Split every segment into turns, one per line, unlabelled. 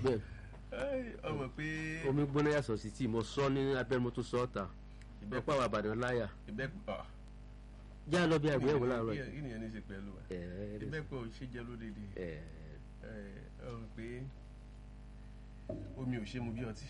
bẹ́ẹ̀
ọmọ pé
omi gbóná yàtọ̀ sí tí mo sọ ní abẹ́rẹ́ mo tún sọ ọ́ ta ìbẹ́pọ̀ àwọn àbàdàn láyà
ìbẹ́pọ̀
já lọ bí àgbéyẹ̀wò láàárọ̀
kí ni ẹni ṣe pẹ̀lú ẹ̀
ẹ̀
ìbẹ́pọ̀ ṣe jẹ́ lódìdí
ẹ̀
ọmọ pé omi ò ṣe mu bí ọtí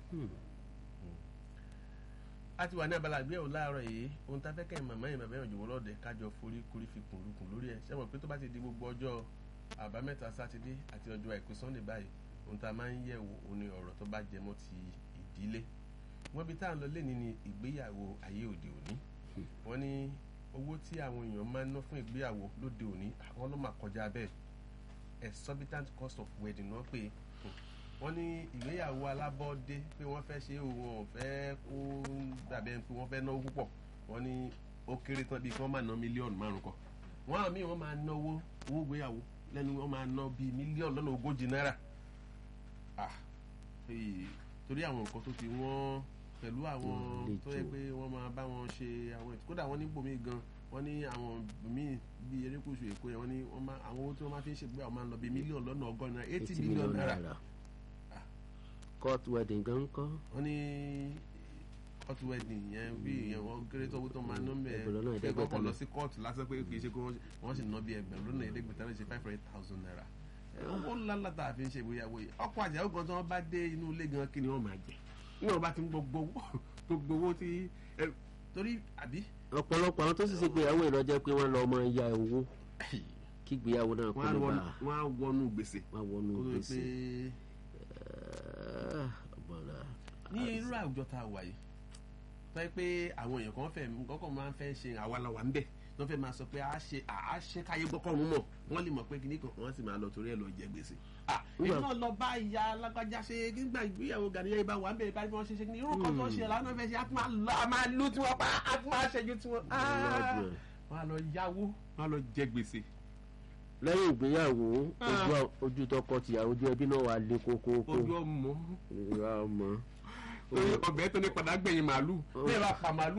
a ti wà ní abala àgbéyẹ̀wò láàárọ̀ yìí ohun tá a fẹ́ kẹ́hìn màmá yìí bàbá yẹn jọ̀wọ́ lọ́dẹ kájọ forí korí fi kùn lukùn lórí ẹ̀ ṣé mọ̀ pé tó bá ti di gbogbo ọjọ́ àbámẹ́ta sátidé àti ọjọ́ àìkú sunday báyìí ohun tá a máa ń yẹ̀ wò ó ní ọ̀rọ̀ tó bá jẹ mọ́ ti ìdílé wọ́n bí tá à ń lọ lẹ́ni ní ìgbéyàwó ayé òde òní wọ́n ní owó tí àwọn èèyàn máa ń ná fún ìgbéyàwó lóde òní àwọn ló máa kọjá bẹ́ẹ̀ exorbitant cost of wedding náà pé wọ́n ní ìgbéyàwó alábọ́dé pé wọ́n fẹ́ ṣe òun ò fẹ́ kó dàbí ẹni pé wọ́n fẹ́ náwó púpọ̀ wọ́n ní ó kéré tán bíi kí wọ́n máa ná mílíọ̀nù márùn kan wọ́n àmì wọ́n máa ná owó owó ìgbéyàwó lẹ́nu wọ́n máa ná bíi mílíọ̀nù lọ́nà ogójì náírà ah ee, torí àwọn nǹkan tó ti wọ́n pẹ̀lú àwọn
Mm,
tó yẹ
lẹ́tọ̀.
pé wọ́n máa bá wọn ṣe àwọn ètò kódà wọ́n ní bòmí gan wọ́n ní àwọn míì bíi erékùṣù èkó yẹn wọ́n ní wọ́n máa àwọn owó tí wọ́n máa fi ń ṣègbéyàwó máa ń lọ bíi mílíọ̀nù lọ́nà ọgọ́rin náírà eighty
eighty
million
million
naira
naira court wedding gan kọ́
wọ́n ní court wedding yẹn bí ìyẹn wọ́n kéré tó owó tó máa ná mẹ́ẹ̀
Ẹgbẹ̀rún lọ́nà
pé
ẹ̀ẹ́dẹ́gbẹ̀ta
kọ́kọ́ lọ
ni.
sí court lásán pé kì í ṣe pé wọ́n- wọ́n sì ná bí ẹgbẹ̀rún lọ́nà ẹ̀ẹ́dẹ́gbẹ̀ta lè ṣe five hundred thousand naira Ẹ, owó ńlá ńlá tá a fi ń ṣe ìgbéyàwó yìí ọkọ àjẹwò gan tí wọ́n bá dé inú ilé gan kí ni wọ́n máa jẹ ní wọ́n bá ti ń gbogbo owó gbogbo owó tí ẹ, torí àbí
ọ̀pọ̀lọpọ̀ àwọn tó sì ṣe gbéyàwó ìlọ́jẹ́ pé wọ́n lọ ọmọ ya owó kí gbéyàwó náà kó
wọ́n á
lè bá
wọnú- wọ́n á wọnú gbèsè
wọ́n wọnú
kó tó di
gbèsè.
pé
Ah, ọ̀bọ̀là.
ní irú àwùjọ tá a wà yìí tó yẹ pé àwọn èèyàn kan fẹ́ kọ́kọ́ máa ń fẹ́ ṣe àwalàwà ń bẹ̀ wọ́n fẹ́ máa sọ pé a ṣe a ṣe káyé gbọ́kọ̀rún mọ̀ wọ́n lè mọ̀ pé kíní kan wọ́n sì máa lọ torí ẹ̀ lọ jẹ gbèsè. ah èmi
Nígbà-
náà lọ bá ìyá alágbájá ṣe nígbà ìgbéyàwó gàdíyà ibà wà ń bẹ̀ bá wọ́n ṣe ṣe ní irú kan tó ṣe làwọn náà fẹ́ ṣe á tún máa lọ á máa lù tí wọ́n pa á tún máa ṣẹ́jú tí wọ́n.
Ọlọ́dún ẹ̀.
wọ́n á lọ yáwó wọ́n á lọ jẹ gbèsè.
lẹ́yìn ìgbéyàwó
Ah.
ojú- ojú tọkọ tìyàwó ojú ẹbí náà wà lé kókókó
ojú ọmọ
ìwà ọmọ
ọbẹ̀ tó ní padà gbẹ̀yìn màálù bẹ́ẹ̀ bá pa màálù